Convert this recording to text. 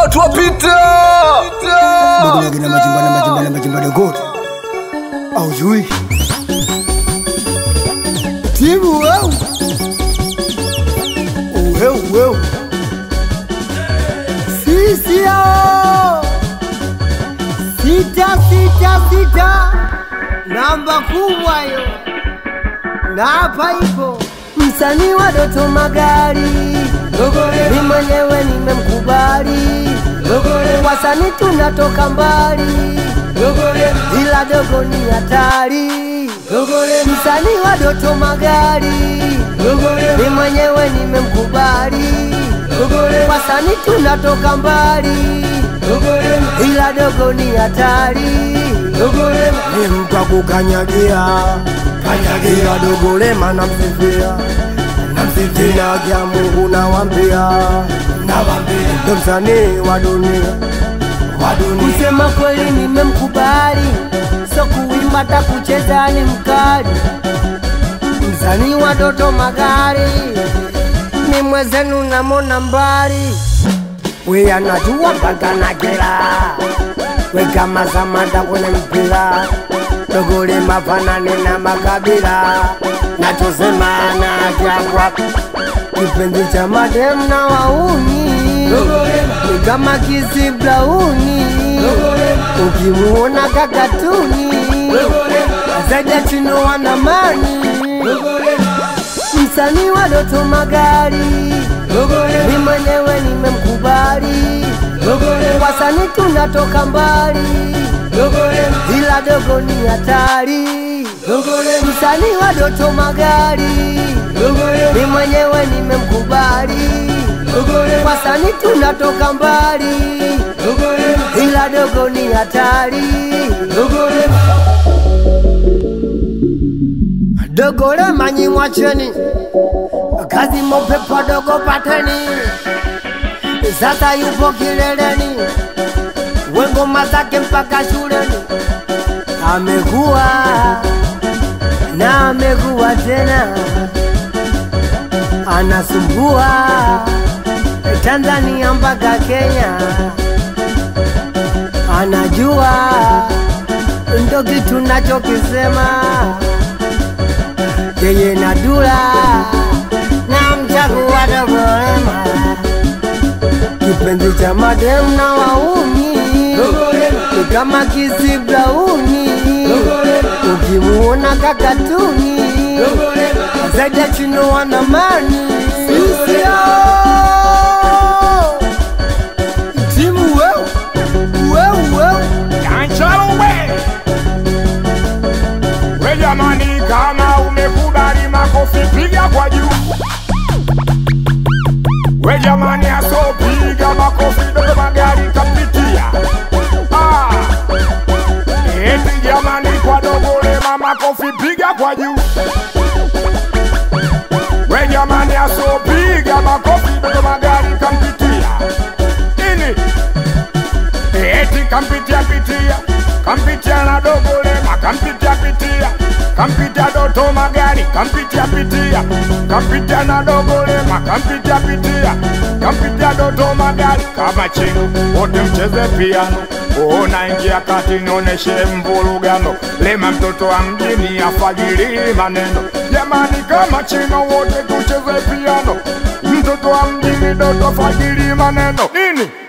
watu wapita Dogo na majimba na majimba na majimba dogo. Au jui. Timu weu. Weu weu. Sisi hao. Sita sita sita. Namba kubwa hiyo. Na hapa ipo msanii wa Doto Magari. Mimi mwenyewe nimemkubali. Wasanii tunatoka mbali, ila dogo ni hatari. Msanii wa Doto Magari, mimi mwenyewe nimemkubali. Wasanii tunatoka mbali, ila dogo ni hatari. Ni mtu akukanyagia kanyagia dogo lema namsifia namsifia kya Mungu nawambia nawambia ndo msanii wa dunia wa dunia kusema kweli nimemkubali so kuimba ta kucheza ni mkali msanii wa Doto Magari ni mwezenu namona mbali we anajua mpaka na kila we kama Samata kwenye mpira dogole mafanane na makabila nachosema na kyangwa kipenzi cha madem na wauni ni kama kisi blauni ukimuona kakatuni zaja chino wanamani msanii wa Doto Magari mi mwenyewe nimemkubali wasanii tunatoka mbali ila dogo ni hatari msanii wa Doto Magari mi mwenyewe nimemkubali wasanii tunatoka mbali ila dogo ni hatari dogole manyi mwacheni kazi mopepo dogo pateni sasa yupo kileleni wengoma zake mpaka shuleni amekuwa na amekuwa tena anasumbua Tanzania mpaka Kenya anajua ndo kitu nachokisema yeye na Dula na mchagua Dogolema kipenzi cha madem na wauni ni kama kisi blauni ukimuona kakatuni zaidi ya chino wanamani sisio timu weu weu weu Kanchalo we we jamani, kama umekubali makofi piga kwa juu. We jamani, asopiga makofi Doto Magari kapitia. Ah, eti jamani, kwa Dogo Lema makofi piga kwa juu. We jamani, asopiga makofi Doto Magari kampitia. Ini eti kampitia pitia kampitia na dogo lema kampitia pitia kampitia doto magari kampitia pitia kampitia na dogo lema kampitia pitia kampitia doto magari kama chino wote mcheze piano ona ingia kati nioneshe mvurugano lema mtoto wa mjini afajiri maneno jamani kama chino wote tucheze piano mtoto wa mjini doto fajiri maneno nini